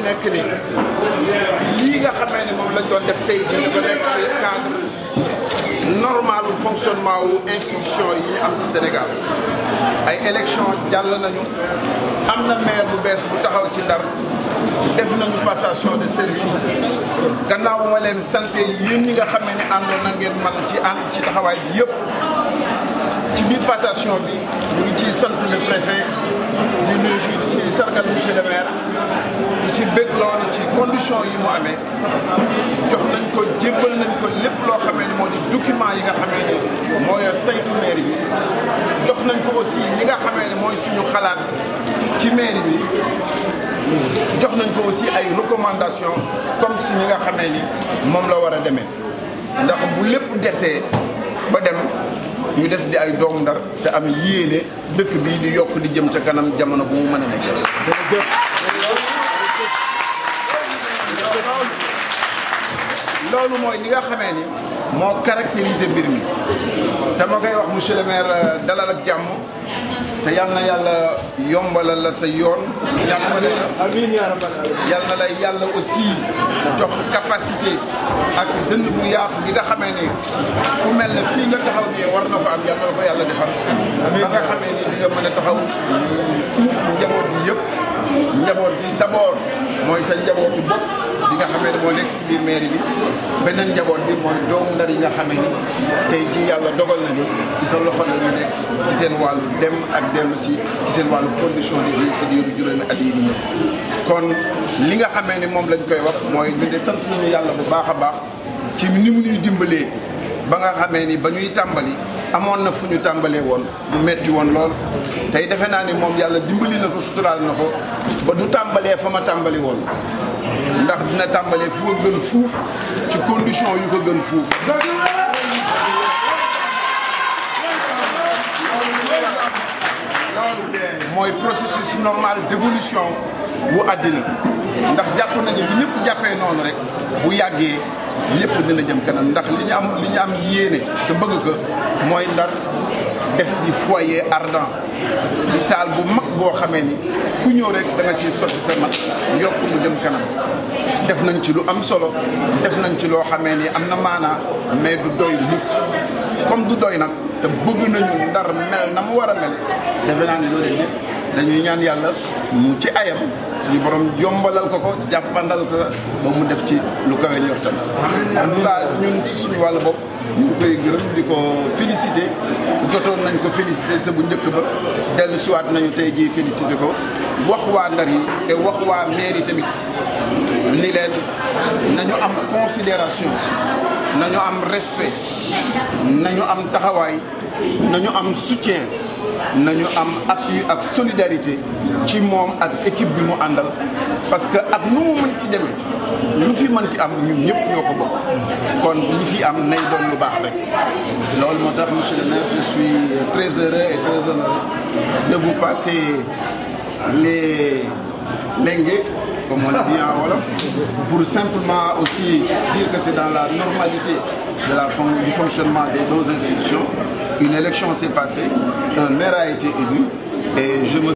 nekk ni lii nga xamee ne moom lañ doon def tey jii dafa nekk ci cadre normal u fonctionnement wu institution yi ñu am ci Sénégal ay élection jàll nañu am na maire bu bees bu taxaw ci Ndar def nañu passation de service gannaaw ma leen santé yéen ñi nga xamee ne àndoon na ngeen man ci ànd ci taxawaay bi yëpp ci biir passation bi ñu ngi ciy sant le préfet di nuyu ci sargal monsieur le maire di ci bëgg loolu ci condition yi mu amee jox nañ ko jébbal nañ ko lépp loo xamee ni moo di document yi nga xamee ni mooy saytu mairie bi jox nañ ko aussi li nga xamee ni mooy suñu xalaat ci mairie bi jox nañ ko aussi ay recommandation comme si ñi nga xamee ni moom la war a demee ndax bu lépp desee ba dem ñu des di ay doomu Ndar te am yéene dëkk bi di yokk di jëm ca kanam jamono bu mu mën a nekkee. loolu mooy li nga xamee ni moo caractériser mbir mi dama koy wax monsieur le maire dalal ak jàmm te yal na yàlla yombalal la sa yoon jàppale la amiin yaa rabbal aalamiin yal na lay yàlla aussi jox capacité ak dënn bu yaatu bi nga xamee ni ku mel ne fii nga taxaw nii war na ko am yal na la ko yàlla defal ba nga xamee ni di nga mën a taxaw uuf njaboot bi yëpp njaboot bi d'abord mooy sa njabootu bopp bi nga xamee ne moo nekk si biir mairie bi beneen njaboot bi mooy doomu ndar yi nga xamee ni tey jii yàlla dogal nañu ci sa loxo la ñu nekk ci seen wàllu dem ak dellu si ci seen wàllu condition de vie si diiru juróomi at yi di ñëw kon li nga xamee ni moom lañ koy wax mooy ñu de sant nañu yàlla bu baax a baax ci ni mu ñuy dimbalee ba nga xamee ni ba ñuy tàmbali amoon na fu ñu tàmbalee woon bu metti woon lool tey defe naa ni moom yàlla dimbali na ko suturaal na ko ba du tàmbalee fa ma tàmbali woon ndax dina tàmbalee fu ko gën fuuf ci condition yu ko gën fuuf loolu mooy processus normal d'évolution bu àddina ndax jàpp nañu bi ñëpp jàppee noonu rek bu yàggee lépp dina jëm kanam ndax li ñu am li ñu am yéene te bëgg ko mooy ndar des di foyer ardent di taal bu mag boo xamee ni ku ñëw rek da nga siy sotti sa mat yokk mu jëm kanam def nañ ci lu am solo def nañ ci loo xamee ni am na maanaa mais du doy mukk comme du doy nag te bëgg nañu ndar mel na mu war a mel defe naa ni loolu lépp dañuy ñaan yàlla mu ci ayam suñu borom yombalal ko ko jàppandal ko ba mu def ci lu kawe njortam en tout cas ñun ci suñu wàllu bopp ñu ngi koy gërëm di ko félicité jotoon nañ ko félicité sa bu njëkk ba dellu siwaat nañu tey jii félicité ko wax waa ndar yi te wax waa mairie tamit ni leen nañu am considération nañu am respect nañu am taxawaay nañu am soutien nañu am appui ak solidarité ci moom ak équipe bi mu àndal parce que ak nu mu mënti demee lu fi mënti am ñun ñëpp ñoo ko bokk kon li fi am nay doon lu baax rek loolu moo tax monsieur le maire je suis très heureux et très honoré de vous passer les lengue comme on dit en wolof pour simplement aussi dire que c'est dans la normalité de la fon du fonctionnement de nos institutions une élection s'est passée un maire a été élu et je me